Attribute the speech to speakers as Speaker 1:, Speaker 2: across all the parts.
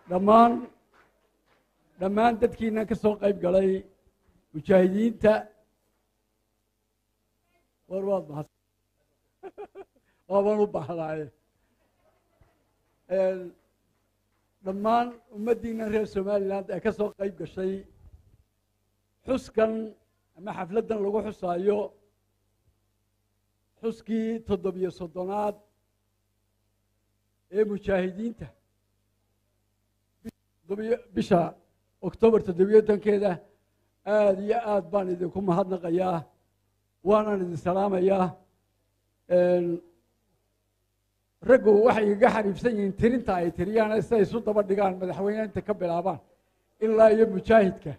Speaker 1: dhammaan dhammaan dadkiina ka soo qayb galay mujaahidiinta war waad mahad waabaan u bahdaaye dhammaan ummaddiina reer somaliland ee ka soo qayb gashay xuskan ama xafladdan lagu xusaayo xuskii toddobiyo soddonaad ee mujaahidiinta bisha octoobar toddobiyo tankeeda aada iyo aad baan idinku mahadnaqayaa waanaan idin salaamayaa raggu waxay igaga xariifsan yihiin tirinta ay tiriyaan siday isu daba dhigaan madaxweyne inta ka bilaabaan ilaa iyo mujaahidka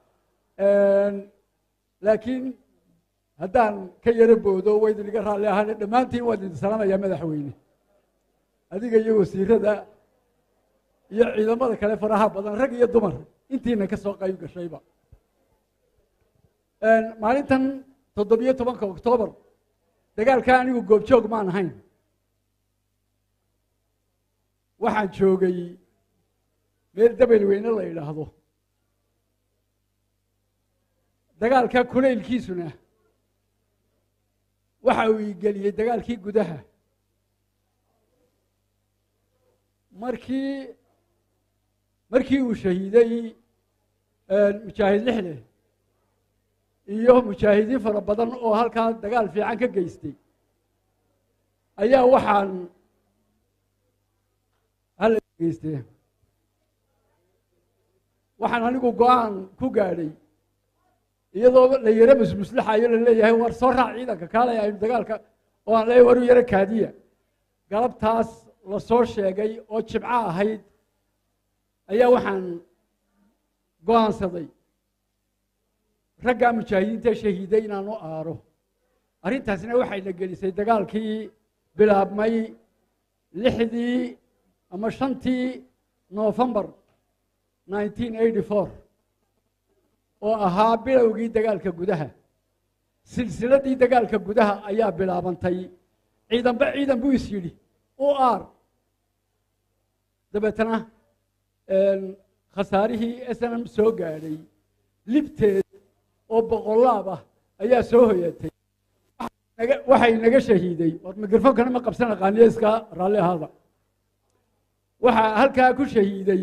Speaker 1: laakiin haddaan ka yaro boodo waa idiniga raalli ahaan dhammaantiin waan idin salaamayaa madaxweyne adiga iyo wasiirada iyo ciidamada kale faraha badan rag iyo dumar intiina ka soo qayb gashayba maalintan toddobiyo tobanka oktoobar dagaalka anigu goobjoog maan ahayn waxaan joogay meel dabel weyne la yidhaahdo dagaalka kulaylkiisuna waxa uu igeliyey dagaalkii gudaha markii markii uu shahiiday mujaahid lixle iyo mujaahidiin fara badan oo halkaa dagaal fiican ka geystay ayaa waxaan hala geystee waxaan anigu go-aan ku gaadhay iyadoo la yaro musmuslaxayo la leeyahay war soo raac ciidanka kaalay aynu dagaalka oo aan leeyahay war u yaro kaadiya galabtaas la soo sheegay oo jibco ahayd ayaa waxaan go-aansaday raggaa mujaahidiinta shahiiday inaan u aaro arrintaasna waxayna gelisay dagaalkii bilaabmay lixdii ama shantii novembar nineteen eighty four oo ahaa bilowgii dagaalka gudaha silsiladii dagaalka gudaha ayaa bilaabantay ciidanba ciidan buu is yidhi u aar dabeetana khasaarihii snm soo gaadhay libteed oo boqolaab ah ayaa soo hoyatay waxay naga shahiiday war mikrofoonkana ma qabsan aqaaniyo iska raalli ahaada waxaa halkaa ku shahiiday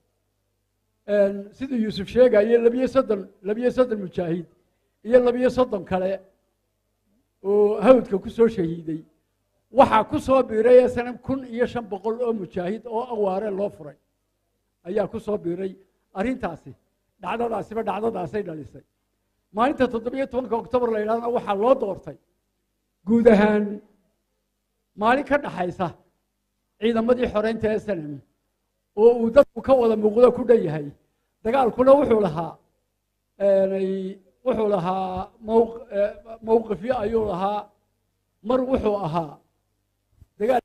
Speaker 1: siduu yuusuf sheegaye labiyo soddon labiyo soddon mujaahid iyo labiyo soddon kale oo hawdka ku soo shahiiday waxaa ku soo biiray snm kun iyo shan boqol oo mujaahid oo awaare loo furay ayaa ku soo biiray arrintaasi dhacdadaasiba dhacdadaasay dhalisay maalinta toddobiyo tobanka octoobar la yidhahdana waxaa loo doortay guud ahaan maalin ka dhaxaysa ciidamadii xoreynta ee snm oo uu dadku ka wada muuqdo ku dhan yahay dagaalkuna wuxuu lahaa wuxuu lahaa mowqifyo ayuu lahaa mar wuxuu ahaa dagaal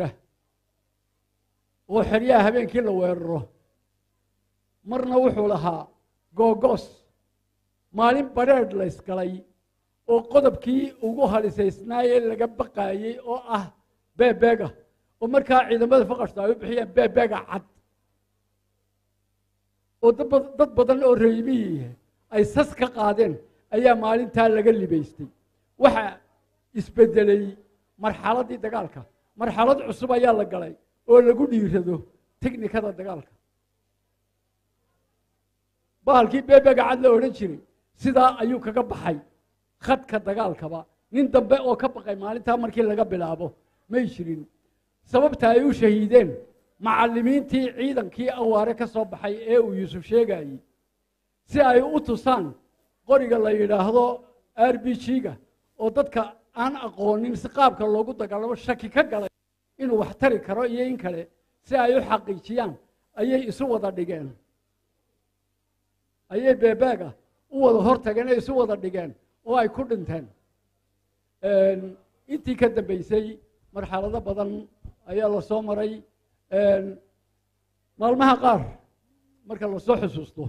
Speaker 1: oo xeryaha habeenkii la weeraro marna wuxuu lahaa googos maalin badrheedh la ysgalay oo qodobkii ugu halisaysnaayee laga baqaayey oo ah beebeega oo markaa ciidamada faqashta ay u bixiyeen beebeega cad oo dad badan oo reymihii ay sas ka qaadeen ayaa maalintaa laga libaystay waxa isbedelay marxaladdii dagaalka marxalad cusub ayaa la galay oo lagu dhiirado teknikada dagaalka bahalkii beebega cad la odhan jiray sidaa ayuu kaga baxay khadka dagaalkaba nin dambe oo ka baqay maalintaa markii laga bilaabo may jirin sababta ay u shahiideen macallimiintii ciidankii awaare ka soo baxay ee uu yuusuf sheegayey si ay u tusaan qoriga la yidhaahdo r b g-ga oo dadka aan aqoonin si qaabka loogu dagaalamo shaki ka galay inuu wax tari karo iyo in kale si ay u xaqiijiyaan ayay isu wada dhigeen ayay beebaaga u wada hortageen ee isu wada dhigeen oo ay ku dhinteen intii ka dambeysay marxalado badan ayaa la soo maray maalmaha qaar marka lasoo xusuusto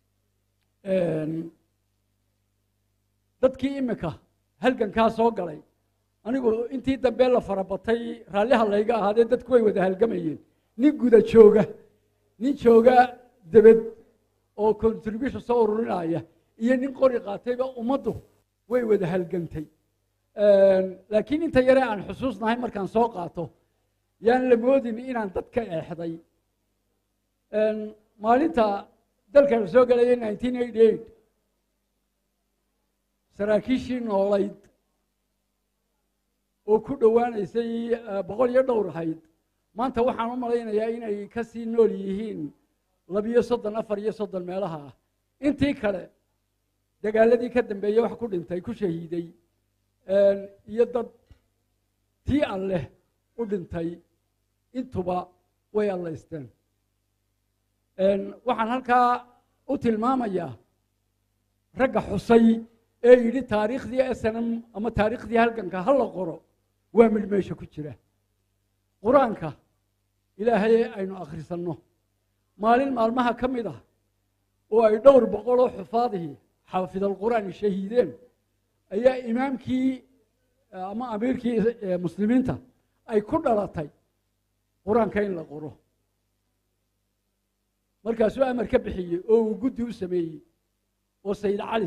Speaker 1: dadkii imika halgankaa soo galay anigu intii dambe la farabatay raalliha layga ahaadee dadku way wada halgamayeen nin guda jooga nin jooga debed oo contribution soo ururinaya iyo nin qori qaatayba ummaddu way wada halgantay laakiin inta yare aan xusuusnahay markaan soo qaato yaan la moodin inaan dad ka eexday maalinta dalka la soo gelaya nineteen eighty eight saraakiishii noolayd oo ku dhowaanaysay boqol iyo dhowr ahayd maanta waxaan u malaynayaa inay ka sii nool yihiin labiyo soddon afar iyo soddon meelaha ah intii kale dagaaladii ka dambeeyey wax ku dhintay ku shahiiday iyo dad tii alleh u dhintay intuba way allaysteen waxaan halkaa u tilmaamayaa ragga xusay ee yidhi taariikhdii snm ama taariikhdii halganka ha la qoro waa mid meesha ku jira qur-aanka ilaahay aynu akhrisanno maalin maalmaha ka mid ah oo ay dhowr boqol oo xufaadihii xaafidalqur'aani shahiideen ayaa imaamkii ama amiirkii muslimiinta ay ku dhalatay qur-aanka in la qoro markaasuu amar ka bixiyey oo uu guddi u sameeyey oo sayid cali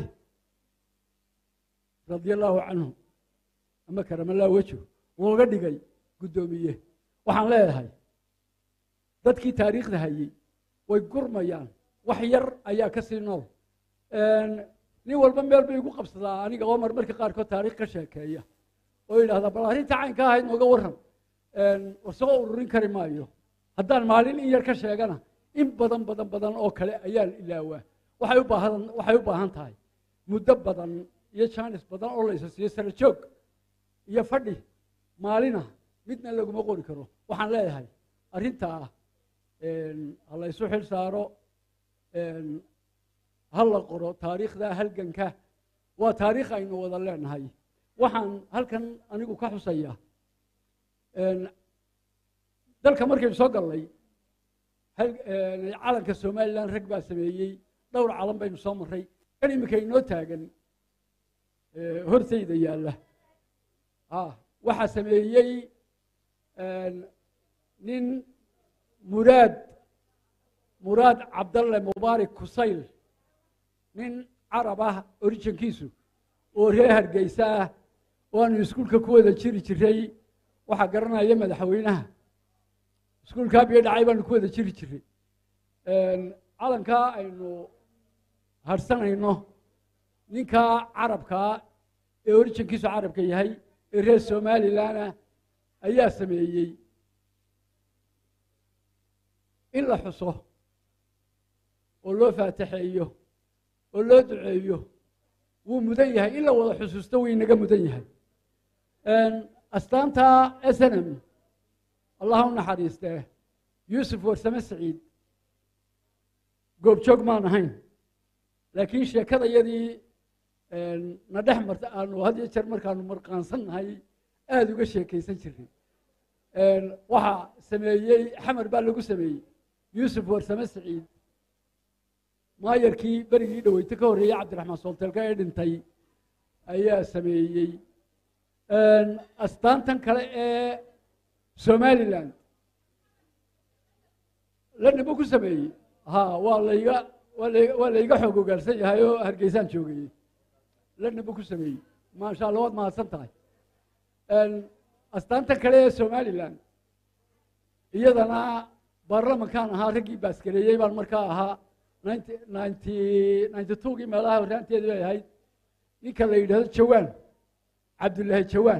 Speaker 1: radia allaahu canhu ama karamallah wejo looga dhigay guddoomiye waxaan leedahay dadkii taariikhda hayey way gurmayaan wax yar ayaa ka sii nool nin walba meel bay igu qabsadaa aniga oo mar marka qaarkood taarikh ka sheekeeya oo yidhahdaa bal arrinta caynka ahayd nooga warran war soo ururin kari maayo haddaan maalin in yar ka sheegana in badan badan badan oo kale ayaan ilaawaa waxay u baahan waxay u baahan tahay muddo badan iyo jaanis badan oo laysa siiyo sara joog iyo fadhi maalina midna laguma qori karo waxaan leeyahay arrintaa ha laysu xil saaro ha la qoro taariikhda halganka waa taariikh aynu wada leenahay waxaan halkan anigu ka xusaya dalka markaynu soo gallay calanka somalilan rag baa sameeyey dhowr calan baynu soo marray kan iminka inoo taagan hortayda yaalla waxaa sameeyey nin muraad muraad cabdalle mubaarak kusayl nin carab ah originkiisu oo reer hargeysa ah oo aanu iskuulka ku wada jiri jiray waxaa garanaya madaxweynaha iskuulkaa biyo dhacay baanu ku wada jiri jiray calankaa aynu harsanayno ninkaa carabkaa ee originkiisu carabka yahay ee reer somalilanah ayaa sameeyey in la xuso oo loo faataxeeyo oo loo duceeyo wuu mudan yahay in la wada xusuusto wuu inaga mudan yahay astaanta snm allah u naxariistee yuusuf warsame saciid goobjoog maan ahayn laakiin sheekadayadii na dhex marta aanu had iyo jeer markaanu marqaansannahay aada uga sheekaysan jirnay waxaa sameeyey xamar baa lagu sameeyey yuusuf warsame saciid maayarkii berigii dhaweyte ka horreeyey cabdiraxmaan soolteelka ee dhintay ayaa sameeyey astaantan kale ee somalilan lana buu ku sameeyey ha waa layga waa la waa layga xoog ogaarsan yahay oo hargeysaan joogayey lana buu ku sameeyey maasha allah waad mahadsan tahay astaantan kale ee somalilan iyadana baarlamankaan ahaa raggii baaskareeyey baan markaa ahaa ninety ninety ninety twogii meelaha horraanteedi bay ahayd ninka la yidhahdo jawaan cabdullaahi jawaan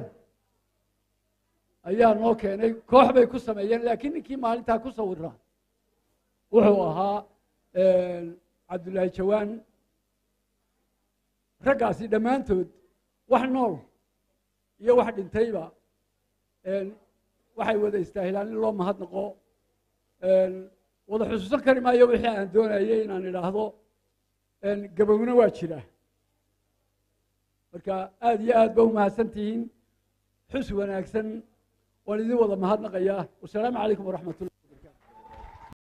Speaker 1: ayaa noo keenay koox bay ku sameeyeen laakiin ninkii maalintaa ku sawira wuxuu ahaa cabdullaahi jawaan raggaasi dhammaantood wax nool iyo wax dhintayba waxay wada istaahilaan in loo mahadnaqo wada xusuusan kari maayo wixii aan doonayay inaan idhaahdo gabowna waa jira marka aada iyo aad ba umahadsan tihiin xus wanaagsan waan idin wada mahadnaqayaa wasalaamu calaykum waraxmat ullah